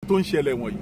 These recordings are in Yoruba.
tó ń ṣẹlẹ̀ wọ̀nyí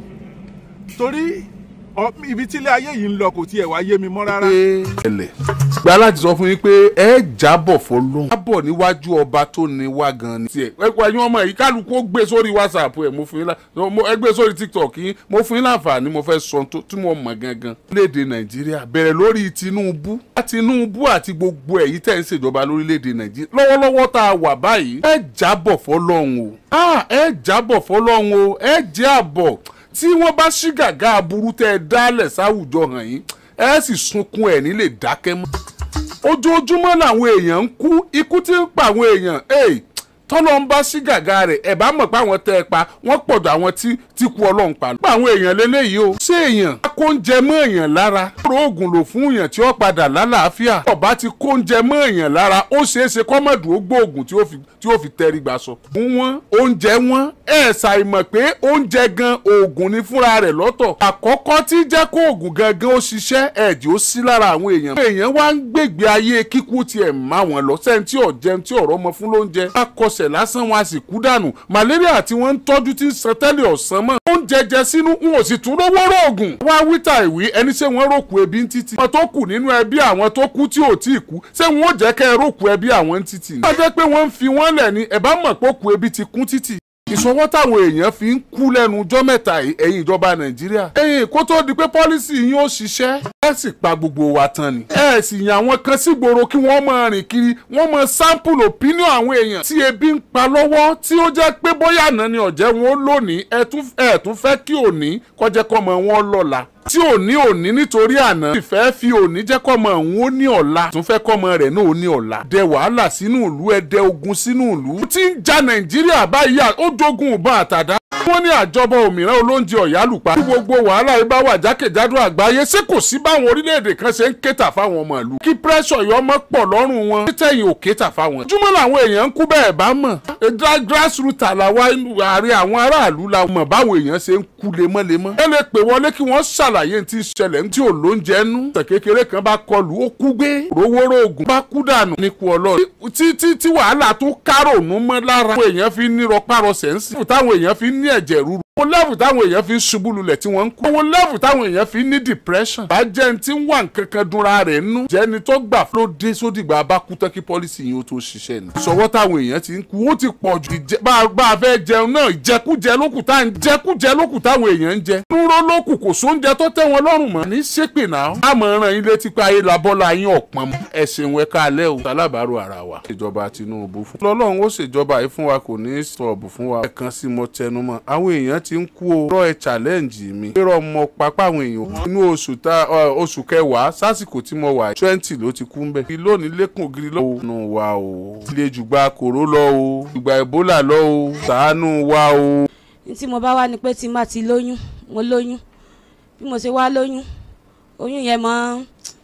torí ọ- ibi tílé ayé yìí ń lọ kò tiẹ̀ wá yé mi mọ́ rárá. ẹlẹ gba láti sọ fún yín pé ẹ jábọ̀ fọlọ́n jábọ̀ níwájú ọba tó ní wá gan ni. tiẹ̀ ẹ pa ẹyin ọmọ yìí kálukú ó gbé sórí whatsapp ẹ mo fún yín lá mo- ẹ gbé sórí tiktok yín mo fún yín láǹfààní mo fẹ́ sọ tó- tí mo mọ̀ gangan. orílẹ̀-èdè nàìjíríà bẹ̀rẹ̀ lórí tinubu tinubu àti gbogbo ẹ̀yìn tẹ̀ ń ṣèjọba lórílẹ̀-èdè nàìjíríà lọ́wọ́lọ́wọ́ tá a wà báyìí ẹ jábọ̀ fọlọ́n o Ah, ẹ jábọ̀ fọlọ́n o ẹ jẹ́ àbọ̀ tí wọ́n bá ṣí gàgà aburú tẹ́ ẹ dálẹ̀ sáwùjọ hàn yín ẹ sì sunkún ẹ̀ nílé dákẹ́ mọ́. ojoojúmọ́ làwọn èèyàn ń kú ikú tí ń pa àwọn èèyàn hey, tọ́lọ́ ń bá sí gàgà rẹ̀ ẹ̀ bá mọ̀ pé àwọn tẹ́ ẹ pa wọ́n pọ̀dọ̀ àwọn tí tí kú ọlọ́run pa. pa àwọn èèyàn lélẹ́yìí o. ṣé èèyàn kóúnjẹ mọ́ èèyàn lára. kóró oògùn lò fún èèyàn tí ó padà lálàáfíà. ọba ti kóúnjẹ mọ́ èèyàn lára ó ṣeé ṣe kọ́mọ̀dù ó gbóògùn tí ó fi tí ó fi tẹrí gbà sọ. fún wọn oúnjẹ wọn ẹ ṣàìmọ̀ pé oúnjẹ gan oògùn ní fúnra rẹ̀ lọ́tọ̀. àkọ́kọ́ tí jẹ́ kó oògùn gangan ó ṣiṣẹ́ ẹ̀jẹ̀ ó sí lára àwọn èèyàn. àwọn èèyàn wá ń gbègbè ayé kíkú tiẹ̀ má wọn lọ sẹ́ni tí ò jẹun tí ọ̀rọ̀ ọmọ fún lóúnjẹ. a kọsẹ̀ lásán wọn a sì kú dànù. malaria tí wọ́n ń tọ́jú tí ń san tẹ́lẹ̀ ọ̀sán mọ́. oúnjẹ jẹ sínú n ò sì tún rówó rògùn. wá wíta ìwí ẹni ṣé wọ́n ròkù ebi ń títì. àwọn tó kù nínú ẹbí àwọn tó kú tí ò tí ì kú ṣé wọn ò jẹ́ kẹ́ ẹ ròkù ẹbí àwọn ń títì. wọ́n jẹ́ pé wọ́n ń fi wọ́n lẹ̀ ni ẹ̀ bá mọ̀ pé òkú ebi ti kún títì ìṣọwọ́ táwọn èèyàn fi ń kú lẹ́nu ọjọ́ mẹ́ta yìí ẹ̀yìn ìjọba nàìjíríà. ẹ̀yìn kó tó di pé pọ́lísì yín ó ṣiṣẹ́. ẹ sì pa gbogbo wa tán ni. ẹ sì yàn àwọn kan sígboro kí wọ́n máa rìn kiri wọ́n máa sample opinion àwọn èèyàn. tí ebi ń pa lọ́wọ́ tí ó jẹ́ pé bóyá àná ni ọ̀jẹ̀ wọn ó lónìí ẹ tún ẹ tún fẹ́ kí òní kọjá kọ́mọ wọn lọ́la tí òní òní nítorí àná ìfẹ́ fi òní jẹ́ kọ́mọ òun ó ní ọ̀la tún fẹ́ kọ́mọ rẹ̀ náà ó ní ọ̀la dẹ wàhálà sínú ìlú ẹ dẹ ogun sínú ìlú tí ń ja nàìjíríà báyìí à- ó jogun ìbọn àtàdá wọ́n ní àjọbọ òmìnira olóúnjẹ ọ̀yálùpá tí gbogbo wàhálà yìí bá wà jákèjádò àgbáyé ṣé kò sí báwọn orílẹ̀-èdè kan ṣe ń kéta fáwọn ọmọ ìlú kí pírẹ́sọ̀ yọ ọmọ pọ̀ lọ́rùn wọn títẹ̀yìn ò kéta fáwọn. ojúmọ́ làwọn èèyàn ń kú bẹ́ẹ̀ bá mọ̀ Gra- grassroot àlàwà ààrẹ àwọn aráàlú la mọ̀ báwọn èèyàn ṣe ń kú lemọ́lemọ́. ẹ lè pè wọlé kí wọ́n ṣàlàyé tí ń ṣẹlẹ̀ tí ò lóúnjẹ nú. tẹ̀ kékeré kan bá kọlù ó kú gbé rówóró oògùn bá kú dànù nípò ọlọ́run. tí tí tí wàhálà tó kárònú mọ́ lára. táwọn èèyàn fi ń ní rọpárọsẹ̀ ń sìn. táwọn èèyàn fi ń ní ẹ̀jẹ̀ rúru owó lẹ́fù táwọn èèyàn fi ń ṣubú lulẹ̀ tí wọ́n ń kú. owó lẹ́fù táwọn èèyàn fi ń ní depression. bá jẹ́ ní tí ń wà nkankan dunra rẹ̀ nú. jẹ́ni tó gbà ló dé sódìgbà bá kú tán kí pọ́lísì yìí ó tó ṣiṣẹ́ ni. sọwọ́ táwọn èèyàn ti ń kú ó ti pọ̀ jù. ìjẹ- bá a- bá a fẹ́ jẹun náà ìjẹkújẹ lókù tá ń jẹkújẹ lókù táwọn èèyàn ń jẹ. dúró lókù kò sóúnjẹ tó tẹ́ wọn lọ́rùn mọ́. ní ṣépè náà. a mọ̀ ràn yín létí pé ayé labọ́lá yín ọ̀pọ̀n mọ́. ẹ ṣeun ẹ káalẹ́ o. alábàárò ara wa. ìjọba Tinubu fún. lọ́lọ́run ó ṣèjọba yìí fún wa kò ní í sọ̀bù fún wa. ẹ̀kan sí mo tẹnu mọ́. àwọn èèyàn ti ń kú o. rọ ẹ challenge mi. rọ mọ pápá àwọn èèyàn. inú oṣù ta ọ, oṣù kẹwàá sásìkò tí mo wà twenty ló ti kú ń bẹ. lónìí lẹ́kùn ògiri lọ́wọ́. nù wa o. ilé jùgbà kòró lọ o. ìgbà Ebola lọ o. ṣàánú wa o. ní tí mo bá wá ni pé tí n bá ti lóyún mo lóyún bí mo ṣe wá lóyún oyún yẹn mọ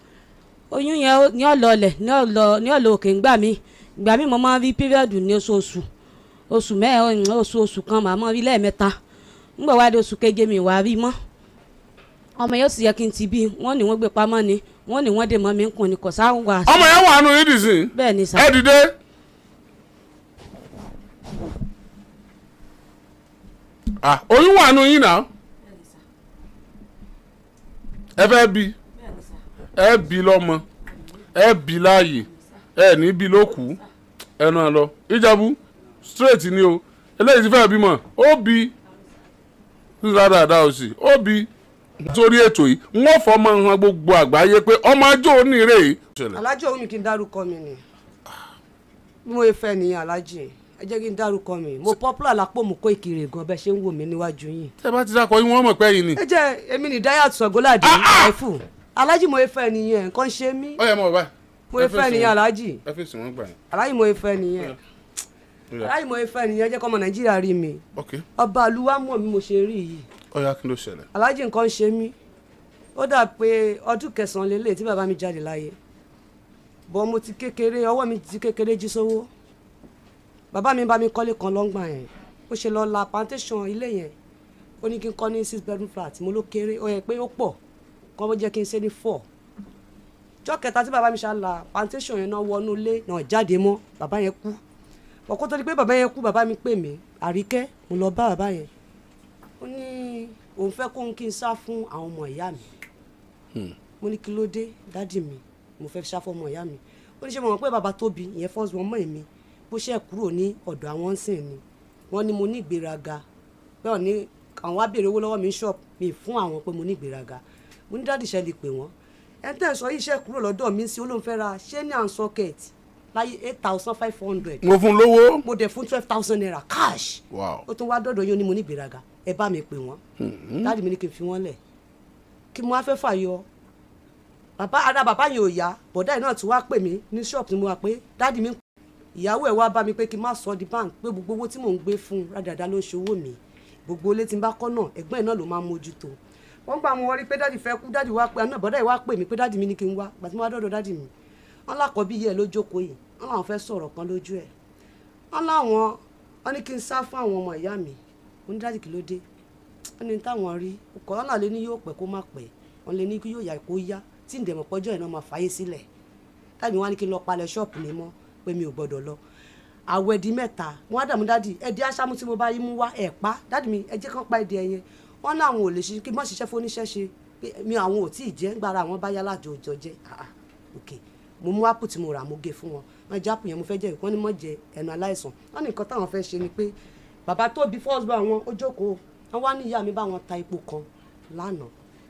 oyún yẹn ó- ní ọ̀lọ́ọ̀lẹ̀ ní ọ̀lọ́ ní ọ̀lọ́ òkè ńgbà mí ìgbà mí mo máa ń rí píríọ̀dù ní oṣooṣù oṣù mẹ́rin oṣù oṣù kan màá mọ́ rí lẹ́ẹ̀mẹ́ta ńgbà wá dé oṣù keje mi wàá rí mọ́ ọmọ yóò sì yẹ kí n ti bí wọ́n ní wọ́n gbé pamọ́ ni wọ́n ní wọ́n dè mọ́ mi ń kùn ní kò sáà wà ọmọ yẹn wà nù yín dìsín. bẹ́ẹ̀ ni sà ẹ dìde. ah oyún wà nù yín náà. ẹ fẹ́ bí ẹ bí lọ́mọ ẹ bí láàyè ẹ ní bí ló kù ẹ náà lọ ìjàbù straight ni o eléyìí ti fẹ́ bímọ ó bí dáadáa ó sì ó bí sórí ètò yìí wọ́n fọmọ hàn gbogbo àgbáyé pé ọmọ ajó onírè yìí. alájọ òun mi kí n dárúkọ mi ni bí mo fẹ́ nìyẹn alájì ẹ jẹ́ kí n dárúkọ mi mo popular lápò mú kó ìkirè gan bẹ́ẹ̀ ṣe ń wò mí níwájú yín. tẹ bá ti dákọ yín wọ́n mọ̀ pé yín ni. ẹ jẹ́ èmi ní dáyà sọ̀gọ́ládé àìfù alájì mo fẹ́ nìyẹn nǹkan ṣe mí ó yẹ mọ báyìí. mo fẹ́ nìyẹn alájì ẹ fèsì wọn gbà yín. alájì mo fẹ́ nìyẹn alájì mo fẹ́ nìyẹn jẹ́ kọ́mọ nàìjíríà rí mi ok ọba àlùwá mọ̀ mi mo ṣe rí yìí ó yá kí ló ṣẹlẹ̀. alájì nǹkan ṣe mí ó dà pé ọdún kẹsàn-án lélẹ̀ tí bàbá mi jáde láyé bọ́ mo ti kékeré ọwọ́ mi ti kékeré jí sówó bàbá mi bá mi kọ́lé kan lọ́ngbà yẹn ó ṣe lọ́ọ́ la plantation ilé yẹn ó ní kí n kọ́ ní six bedroom flat mo ló kéré ó yẹ pé ó pọ̀ kọ́ bó jẹ́ kí n ṣe ní four jọ́ kẹta tí bàbá mi ṣá la plantation yẹn náà wọnú ilé náà jáde mọ́ bàbá yẹn kú bọ̀ kó tó di pé bàbá yẹn kú bàbá mi pè mí àríkẹ́ mo lọ bá bàbá yẹn ó ó ní òun fẹ́ kóhun kí n sá fún àwọn ọmọ ìyá mi mo ní kí ló dé dádì mi mo fẹ́ sá fún ọmọ ìyá mi ó ní ṣe mọ̀ pé bàbá tóbi ìyẹn first born mọ́ èmi bó ṣe kúrò ní ọ̀dọ̀ àwọn ń sìn ni wọ́n ní mo ní ìgbéraga bẹ́ẹ̀ ni àwọn wá béèrè owó lọ́wọ́ mi ní shop mi fún àwọn pé mo ní ìgbéraga mo ní dádì ṣe lè pè wọ́n ẹni tẹ́ ẹ̀ sọ iṣẹ́ kúrò lọ́dọ̀ mi sí olóhùn fẹ́ ra ṣé ní à ń socket láyé eight thousand five hundred mo fún lówó. mo dẹ̀ fún twelve thousand naira cash wow ó tún wá dọ̀dọ̀ yín ó ní mo ní ìgbéraga ẹ bá mi pè wọ́n dáàdì mi ní kí n fi wọ́n lẹ̀ kí mo wá fẹ́ fàyọ bàbá ara bàbá yẹn ò yá bọ̀dá yìí náà tún wá pè mí ní ṣọ́ọ̀bù tí mo wà pé dáàdì mi ìyàwó ẹ̀ wá bá mi pé kí n má sọ di bank pé gbogbo owó tí mò ń gbé fún un rádàdà ló ń ṣe owó mi gbogbo ilé tí n bá kọ́ náà ẹ̀gbọ́n ẹ̀ náà ló máa ń mójútó wọ́n gbà mo wọrí pé dáàdì fẹ́ kú dáàdì wá pé àná bọ̀dá yìí wá pè mí pé dáàdì mi ní kí n wá gbà tí mo wá dọ̀dọ̀ dáàdì mi wọ́n lákọ̀ọ́bí yẹ ló jókòó yìí wọ́n làwọn fẹ́ sọ̀rọ̀ kan lójú ẹ̀ wọ́n láwọn wọ́n ní kí n sá fún àwọn ọmọ ìyá mi mo ní dáàdì kí ló dé wọ́n ní táwọn rí kọ́ńtà lé ní yóò pẹ́ kó má pẹ́ wọ́n lé ní kí yóò yá kó yá tí ń dẹ̀mọ̀ pọ́jọ́ ìná máa fàyè sílẹ̀ tábì wọ́n á ní kí n lọ palẹ̀ ṣọ́ọ̀pù mi mọ́ pé mi ò gbọ́dọ̀ lọ àwọ̀ ẹ̀dí mẹ́ta wọ́n á dààmú dáàdì ẹ̀dí aṣáámú tí mo bá yí mú wá ẹ̀ pa dáàdì mi ẹ jẹ́ kán pa ẹ̀dí ẹ̀yẹn wọ́n ní àwọn ò lè ṣe kí n má ṣiṣẹ́ fún oníṣẹ́ ṣe pé mi àwọn ò tíì jẹ́ gbára àwọn bá yá lájọ òjò jẹ́ ah ok mo mú ápù tí mo rà mo gé fún wọn wọn jẹ ápù yẹn mo fẹ́ jẹ́ wọ́n ní mọ̀ jẹ ẹnu aláìsàn wọ́n ní nǹkan táwọn fẹ́ ṣe ni pé bàbá tó bí first born wọn ó jókòó wọ́n wá ní ìyá mi bá wọn ta epo kan lánàá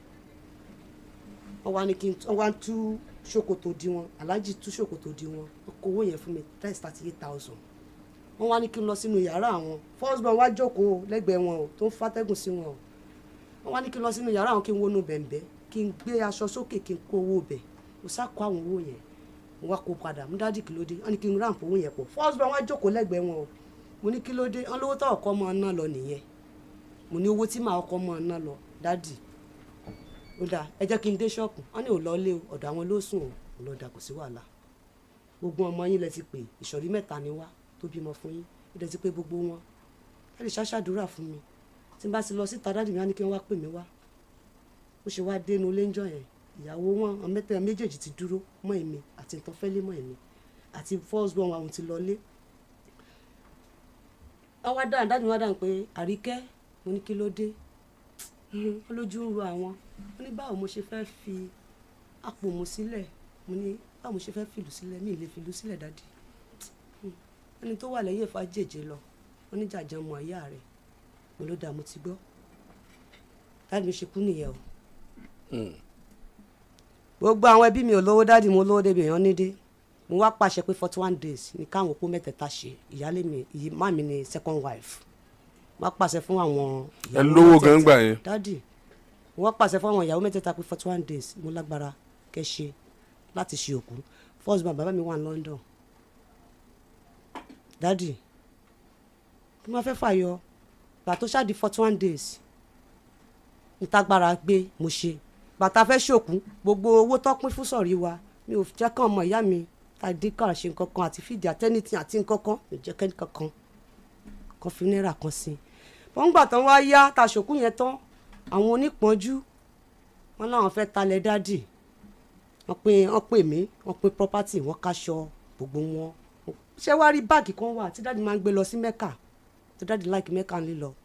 wọ́n wá ní kí n wọ́n wá tú ṣòkòtò di wọn aláàjì tú ṣòkòtò di wọn wọ́n kó owó yẹn fún mi price thirty eight thousand wọ́n wá ní kí n lọ sínú yàrá àwọn first born wá jókòó lẹ́gbẹ̀ẹ́ wọn o tó ń fàtẹ́gùn sí wọn o wọ́n wá ní kí n lọ sínú yàrá àwọn kí n wọnú bẹ̀ǹbẹ̀ kí n gbé aṣọ sókè kí n kó owó bẹ̀ mo sá kó àwọn owó yẹn mo wá kó padà mo dádì kí ló dé wọ́n ní kí n ráǹpù owó yẹn pọ̀ first born wá jókòó lẹ́gbẹ̀ẹ́ wọn o mo ní kí ló dé wọ́n lówó tó ọkọ mọ ọ ná lọ nìyẹn mo ní owó tí màá ọkọ mọ ọ ná lọ dádì ó dáa ẹ jẹ́ kí n dé ṣọ́ọ̀pù wọ́n ní ò lọ lé o ọ̀dọ̀ àwọn ló sùn o ò lọ dà kò sí wàhálà gbogbo ọmọ yín lẹ ti pè ìsọ̀rí mẹ́ta ni wá tó bímọ fún yín ó dẹ̀ ti pé gbogbo wọn ẹ lè ṣàṣàdúrà fún mi tí n bá ti lọ síta dádì mi á ní kí wọ́n wá pè mí wá ó ṣe wá dénú léńjọ yẹn ìyàwó wọn àwọn mẹ́tẹ̀ẹ̀ méjèèjì ti dúró mọ́ èmi àti ìtọ́fẹ́lé mọ́ èmi àti first born àwọn ti lọlé wọ́n wá dáhùn dáhùn wá dáhùn pé àríkẹ́ mo ní kí ló dé wọ́n lójú ń ro àwọn wọ́n ní báwo mo ṣe fẹ́ fi àpò mu sílẹ̀ mo ní báwo mo ṣe fẹ́ fìlú sílẹ̀ mi ì lè fìlú sílẹ̀ dádì ẹni tó wà lẹ́yìn ẹ̀fọ́ àjèjì lọ wọ́n ní jàjà mọ àyà rẹ̀ mo ló dáa mo ti gbọ́ dáàdì mi ṣe kú nìyẹn o gbogbo àwọn ẹbí mi ò lówó dáàdì mo lówó débi èèyàn nídé mo wá pàṣẹ pé forty one days ní káwọn opó mẹ́tẹ̀ẹ̀ta ṣe ìyálé mi ìyí má mi ni second wife mo wá pàṣẹ fún àwọn ẹ lówó gan gbà yẹn. dáàdì mo wá pàṣẹ fún àwọn ìyàwó mẹ́tẹ̀ẹ̀ta pé forty one days mo lágbára kẹ́ ṣe láti ṣe òkú first born bàbá mi wà ní London dáàdì kí wọ́n fẹ́ fàyọ gbà tó ṣáà di forty one days ìtagbára gbé mo ṣe bàtà fẹ́ ṣòkú gbogbo owó tó pín fún sọ̀rí wa mi ò jẹ́ kàn ọmọ ìyá mi tàdé kàn ṣe nǹkan kan àti fìdí àtẹ́nìtì àti nǹkan kan mi ò jẹ́ kẹ́ni kankan kan fi náírà kan sí i wọ́n gbà tán wá yá ta ṣòkú yẹn tán àwọn onípọ́njú wọn láwọn fẹ́ talẹ̀ dádì wọ́n pè wọ́n pè mí wọ́n pè property wọ́n káṣọ gbogbo wọn ṣé wàá rí báàgì kan wà tí dádì máa ń gbé lọ sí mẹ́kà tí dádì láìkí mẹ́kà ń lílọ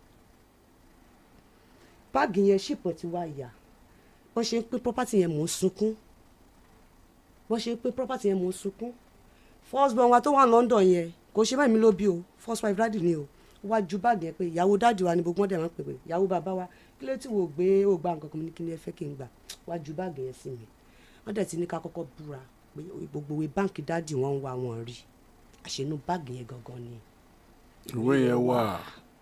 báàgì yẹn ṣìpọ̀ ti wá yà wọ́n ṣe ń pín property yẹn mò ń sunkún wọ́n ṣe ń pín property yẹn mò ń sunkún first born wa tó wà London yẹn kò ṣe mẹ́rin mi ló bí o first wife dáàdì ni o wá ju báàgì yẹn pé ìyàwó dáàdì wa ni gbogbo wọn dẹ̀ máa ń pè pé ìyàwó bàbá wa kí ló tí wò gbé ó gba nǹkan kan ní kí ni ẹ fẹ́ kí n gbà wá ju báàgì yẹn sí mi wọ́n dẹ̀ ti ní ká kọ́kọ́ búra pé gbogbo ìwé báǹkì dáàdì wọn ń wá wọn rí àṣẹnú báàgì yẹn gangan ni ìwé yẹn wà.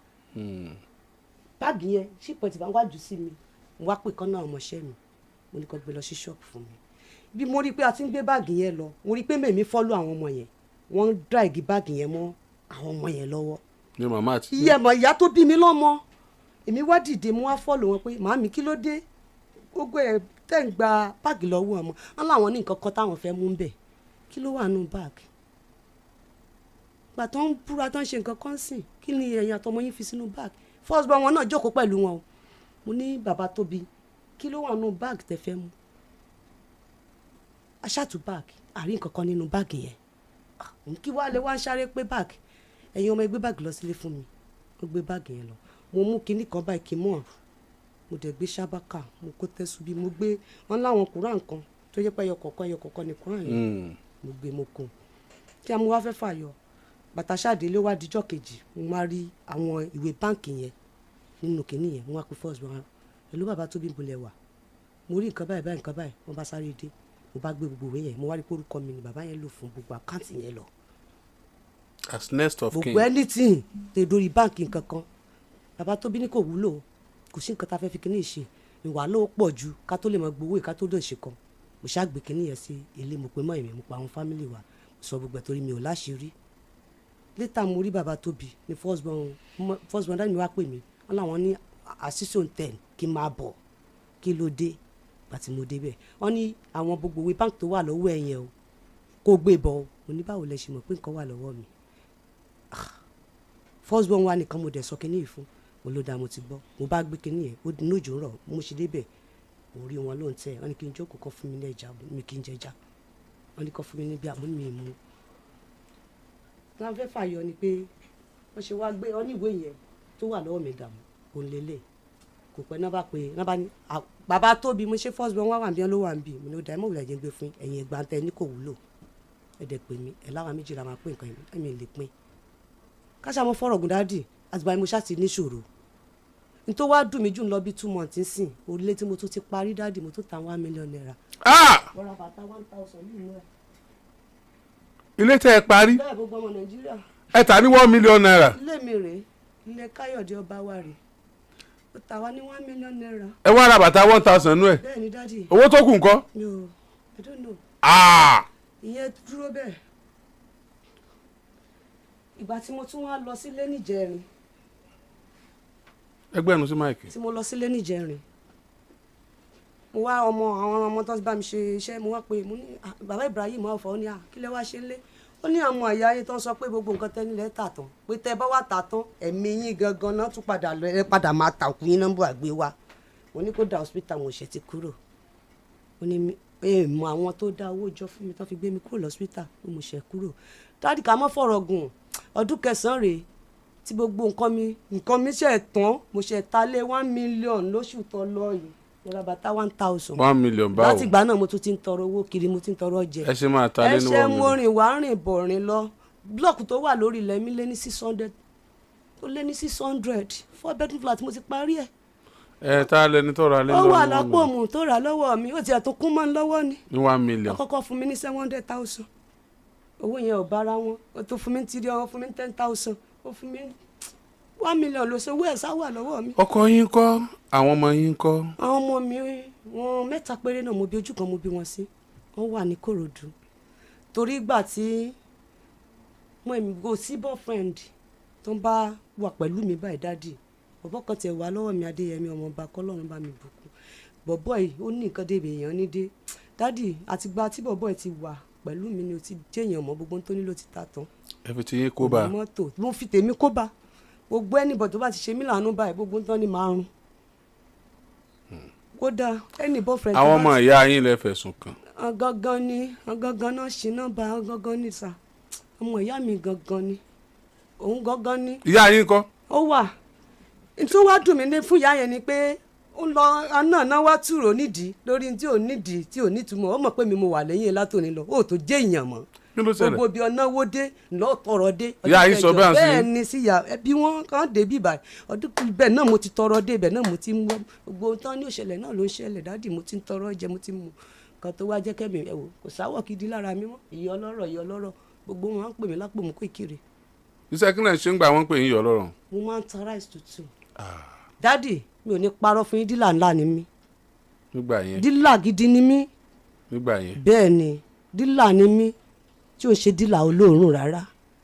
báàgì yẹn ṣípọ̀ tí bá ń wájú sí mi mo wá pè kán náà ọmọọṣẹ́ mi mo ní kó gbé lọ sí ṣọ́ọ̀bù fún mi bí mo rí i pé a ti ń gbé báàgì yẹn lọ mo rí i pé mèmí fọ́lú àwọn ọmọ yẹn wọ́n ń dráìgì báàgì yẹn mọ́ àwọn ọmọ yẹn lọ́wọ́ ní màmá àti. iye ẹ̀mọ̀ ìyá tó bí mi lọ́mọ èmi wá dìde mo wá fọ́lù wọn pé màámi kí ló dé gbogbo ẹ̀ tẹ̀ ń gba báàgì lọ́wọ́ ọmọ wọn láwọn ní nǹkan kan táwọn fẹ́ mú bẹ̀ kí ló wà nù báàgì gbà tó ń búra tó ń ṣe nǹkan kan sìn kí ni ẹ̀yin àtọmọ yín fi sínú báàgì first born wọn náà jókòó pẹ̀lú wọn o mo ní bàbá tóbi kí ló wà nù báàgì tẹ́ fẹ́ mú aṣáàtú báàgì àrí nǹkan kan nínú báàgì yẹn kí wàá lè wá ń sáré pé báàgì ẹ̀yin ọmọ ẹgbẹ́ báàgì lọ sílé fún mi wọ́n gbé báàgì yẹn lọ mo mú kinní kan báyìí kí n mọ̀ mo dẹ̀ gbé sábàkà mo kó tẹ́sù bí mo gbé wọn láwọn kúrán kan tó yẹ pé ẹyọ kọ̀ọ̀kan ẹyọ kọ̀ọ̀kan ní kúrán yẹn Hmm. mo gbé mo kùn kí a mú wá fẹ́ fàyọ bàtà ṣáàdé ló wá dijọ́ kejì mo máa rí àwọn ìwé báǹkì yẹn nínú kinní yẹn mo wá pe first bank pẹ̀lú bàbá tó bí bolẹ̀ wà mo rí nǹkan báyìí báyìí nǹkan báyìí wọ́n bá sáré dé mo bá gbé gbogbo ìwé yẹn mo wá rí pé orúkọ mi ni bàbá yẹn lò fún gbogbo àkáǹtì yẹn lọ as next of kin gbogbo anything tẹ dórí báǹkì nǹkan kan bàbá tó bí ní kò wúlò kò sí nǹkan tá a fẹ́ fi kíní ṣe ìwà ló pọ̀ ju ká tó lè mọ gbowó ká tó dùn ṣe kan mo ṣàgbé kíní yẹn sí ilé mo pe mọ́ èmi mo pa àwọn fámìlì wa mo sọ gbogbo ẹ̀ torí mi ò láṣìírí létà mo rí bàbá tóbi ní first born mo- first born dáàbì mi wá pè mí wọn làwọn ní àṣìṣò ten kí n máa bọ̀ kí ló dé bàtí mo débẹ̀ wọ́n ní àwọn gbogbo ìwé báǹkì tó wà lọ́wọ́ ẹ̀ yẹn o kó gbé bọ̀ o mo ní báwo lẹ ṣe mọ̀ pé nǹkan wà lọ́wọ́ mi first born wa nìkan mo dẹ̀ sọ kínní yìí fún mo ló dáa mo ti gbọ́ mo bá gbé kínní yẹn ó di inú òjò ń rọ̀ mo ṣe débẹ̀ mo rí wọn ló ń tẹ̀ wọ́n ní kí n jókòó kọ́ fún mi ní ẹja mi kí n jẹja wọ́n ní kọ́ fún mi ní bí àmúni mi mú. láwọn fẹ́ fàyọ ni pé wọ́n ṣe wá gbé ọ́ní ìwé yẹn tó wà lọ́wọ́ mi dààmú kò ń lélẹ̀ kò pẹ́ náà bá pé náà bá ní "À, bàbá tóbi mo ṣe first born wá wà bí wọn ló wà ń bì mo ní ó dàá mọ̀ wùlẹ̀ jẹ́ gbé fún ẹ̀yìn ẹ̀gbà tẹ ní kò wúlò ẹ̀dẹ̀ pè mí ẹ̀ láwọn méjì la máa pín nǹkan yẹn ẹ̀mí lè pín káṣá mo fọ̀rọ̀ gùn dáàdì àtìgbà yẹn mo ṣáà ti níṣòro n tó wá dùn mí jù ń lọ bí two months nsìn orílẹ̀ tí mo tún ti parí dáàdì mo tún ta one million naira. ah mo ra bàtà one thousand nínú ẹ̀. ilé tẹ́ ẹ parí bẹ́ẹ̀ gbogbo ọmọ nàìjíríà ẹ tà ní one million naira ilé mi rèé ilé káyọ̀dé ọba wa rèé ó ta wá ní one million naira ẹ wá ra bàtà one thousand nú ẹ bẹ́ẹ̀ ni dáàdì owó tó kù ńkọ́ mi ò i don't know ah ìyẹn dúró bẹ́ẹ̀ ìgbà tí mo tún wá lọ sílé níjẹrin ẹgbẹ́ ẹnu sí máìkì tí mo lọ sílé níjẹrin mo wá ọmọ àwọn ọmọ tó bá mi ṣe iṣẹ́ mo wá pé mo ní "Ah, bàbá Ibrahim ọ̀fọ̀ ó ní à kí lẹ wá ṣe lé ó ní àwọn àyà ayé tó ń sọ pé gbogbo nǹkan tẹ́ nílẹ̀ tà tán pé tẹ́ bá wà tà tán ẹ̀mí yín gangan náà tún padà lọ ẹ padà máa tà òkú yín nọ́mbà àgbé wa mo ní kó da hospital mo ṣe ti kúrò ó ní mi- ẹ mọ àwọn tó dá owó jọ fún mi tó fi gbé mi kúrò lọ́sítà pé mo ṣe kúrò dáàdì ká mọ́ fọ̀rọ̀ gùn ọdún kẹsàn-án rèé tí gbogbo nǹkan mi nǹkan mi ṣe tán mo ṣe ta lé one million lóṣù tó lọ yìí mo ra bàtà one thousand one million báwo láti ìgbà náà mo tún ti ń tọrọ owó kiri mo ti ń tọrọ jẹ ẹ ṣe máa ta lé ní ẹsẹ̀ one mo million rìn wá rìn bọ̀ rìn lọ blọọkù tó wà lórí ilẹ̀ mi lé ní six hundred ó lé ní six hundred four bedroom flat mo ti parí ẹ̀ ẹ ta lẹni tó ra lé ní ó one wà million lápò mu tó rà lọ́wọ́ mi ó tiẹ̀ tó kún mọ́ ń lọ́wọ́ ni ní one million àkọ́kọ́ fún mi ní seven hundred thousand owó yẹn ò bára wọn ó tó fún mi ní three hundred fún mi ní ten thousand ó fún mi one million ló ṣe owó ẹ̀ sá wà lọ́wọ́ mi. ọkọ yín kọ́ àwọn ọmọ yín kọ́ àwọn ọmọ mi wọn mẹ́ta péré náà mo bí ojú kan mo bí wọn sí wọ́n wà ní Kòròdú torí ìgbà tí mo èmi go sí boyfriend tó ń bá wà pẹ̀lú mi báyìí dádì bọ̀bọ̀ kan tiẹ̀ wà lọ́wọ́ mi Adéyẹmí ọmọọba kọ́lọ́run bá mi bùkún bọ̀bọ̀ yìí ó ní nǹkan débi èèyàn ní dé dádì àtìgbà tí bọ̀bọ̀ yìí ti wà pẹ̀lú mi ni o ti jẹ́yàn mọ́ gbogbo tó nílò ti ta tán ẹ fi ti yín kó bá òní mọ́tò mo fi tèmi kó bá gbogbo ẹnìbọ̀ tó bá ti ṣe mí lànà báyìí gbogbo tán ni màá rún kódà ẹnì boyfriend tó àwọn bá ọmọ ti- ìyá yín lẹ fẹ̀sùn kàn gangan ni gangan náà ṣì náà bá gangan ní sà ọmọ ìyá mi gangan ni òun gangan ni ìyá yín kọ́ ó wà tí ó wá dùn mí ní fún ìyá yẹn ni pé ó lọ náà náà wá túrò nídìí lórí tí ò nídìí tí ò nítumọ̀ ó mọ̀ pé mi mo wà lẹ́yìn ẹ̀ látòní lọ ó tó jẹ́ èèyàn mọ́ kí ló ṣẹlẹ̀ gbogbo ibi ọ̀nà wo dé lọ́ọ́ tọrọ dé. Ìyá ọdún yín sọ kẹjọ, bẹ́ẹ̀ sí bẹ́ẹ̀ yín? ni síyà ẹbí wọn kàn dé bí báyìí ọdún bẹ́ẹ̀ náà mo ti tọrọ dé bẹ́ẹ̀ náà mo ti mú gbogbo tán ní òṣèlè náà ló ń ṣẹlẹ̀ dáàdì mo ti ń tọrọ jẹ mo ti mú kan tó wá jẹ́ kẹ́mi ẹ̀ wò kò sáwọ̀ gidi lára mi mọ́ ìyá ọlọ́rọ̀ ìyá ọlọ́rọ̀ gbogbo wọn á ń pè mí lápò mú kó ìkiri iṣẹ́ kí náà ṣe ń gbà wọ́n pè yín yọ̀ lọ́rọ̀ mo máa ń ta rice tútù dáàdì mi ò ní parọ́ fún yín dílà ńlá ni mí nígbà yẹn dílà gidi ni mí nígbà yẹn bẹ́ẹ̀ ni dílà ni mí tí ò ń ṣe dílà olóòórùn rárá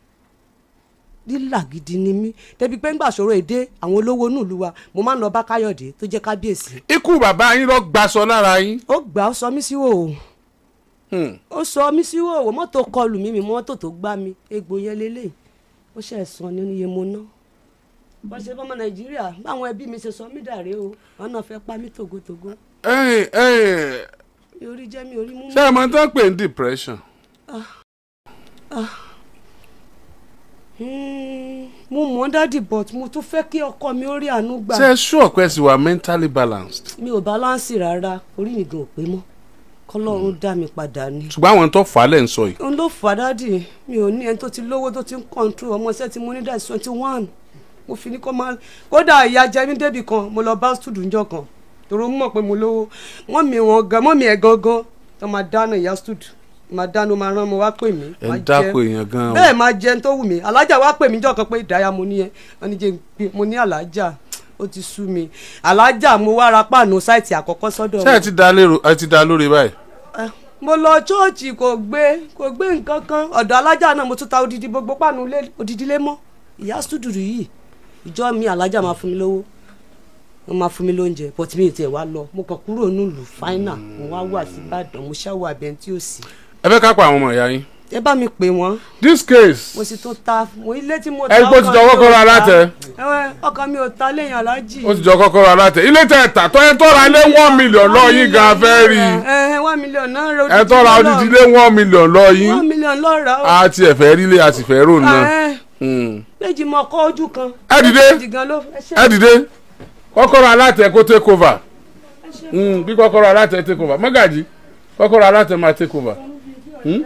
dílà gidi ni mí débi pé ńgbà ṣòro èdè àwọn olówó nílùú wa mo máa ń lọ bá káyọ̀dé tó jẹ́ kábíyèsí ikú bàbá yín lọ gbaṣọ lára yín ó gbà ó sọ mí sí wòó Hmm. ó sọ mí sí wòó mọ́tò kọlù mí mi mọ́tò tó gbá mi egbò yẹn lélẹ̀ ó ṣe ẹ̀sán ní iye mo ná bọ́n ṣe fọmọ nàìjíríà báwọn ẹbí mi ṣe sọ mí dàrẹ́ o wọn náà fẹ́ pa mí tògótògó ẹ̀yin ẹ̀yin mi ò rí jẹ́ mi ò rí mú ṣé ẹ máa tán pè ní depression Hmm, mo mọ̀ dádì but mo tún fẹ́ kí ọkọ mi ó rí àánú gbà ṣe é sure pé ẹ sì wà mentally balanced mi ò báláǹsì rárá orí mi gan ò pé mọ́ kọ́lọ́run dá mi padà ni ṣùgbọ́n àwọn tó fà á lẹ̀ ń sọ yìí òun ló fà á dádì mi ò ní ẹni tó ti lówó tó ti ń kọ́ńtró ọmọ iṣẹ́ tí mo ní dá twenty one mo fi ní kó máa kódà ìyá jẹ mí débì kan mo lọ bá stúdù ńjọ́ kan tòrò mọ̀ pé mo lówó wọ́n mi wọn gan mọ́ mi ẹ̀ gangan tó máa dáná ìyá stúdù máa dáná máa rán mo wá pè mí ẹ máa ń dáko èèyàn gan o bẹ́ẹ̀ máa jẹun tó wù mí alájà wá pè mí jọ́ kan pé ìdáyà mo ní yẹn wọ́n ní jẹ́ n pé mo ní alájà ó ti sú mi alájà mo wá ra páànù sáìtì àkọ́kọ́ sọ́dọ̀ ṣé ẹ ti dá lérò ẹ ti dá lórí báyìí Eh, mo lọ chọọchì kò gbé kò gbé nǹkan kan ọ̀dọ̀ alájà náà mo tún ta odidi gbogbo páànù lé odidi lé mọ́ ìyá stúdùrù yìí ìjọ mi alájà máa fún mi lówó wọ́n máa fún mi lóúnjẹ but mi ò tiẹ̀ wá lọ mo kàn kúrò nílùú fáínà mo wá wà sí ìbàdàn mo ṣáwó abẹ́ntí tí ò sí. ẹ fẹ́ ká pa àwọn ọmọ ìyá yín ẹ bá mi pè wọ́n this case mo sì tún ta mo ilé tí mo ẹ gbọ́ ti jọ ọkàn mi ò kọ́kọ́rọ́ ta. alátẹ. Ẹ̀wẹ̀, ọkàn mi ò ta lẹ́yìn alájì. ó ti jọ kọ́kọ́rọ́ alátẹ ilé tẹ ẹ̀ta tó ẹ tọ́ra lé one million lọ yín gan fẹ́ rí i ẹ ẹ one million náà rẹ ẹ tọ́ra odidi lé one million lọ one yín million lọ́ra o. a ti ẹ̀fẹ́ rí lé a sì fẹ́ rò náà Ẹ, Hmm. méjì mọ ọkọ ojú kan. Ẹ dìde. méjì gan ló ẹ ṣe. ẹ dìde kọ́kọ́rọ́ alátẹ kó take over Hmm, bí kọ́kọ́rọ́ alátẹ take over mọ́gàjì kọ́kọ́rọ́ alátẹ máa take over. Hmm?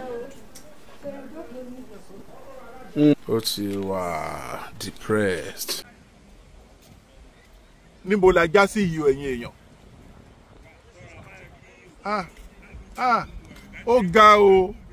Hmm. ó ti wà depressed. níbo la já sí yìí o ẹ̀yin èèyàn ah ah ó ga o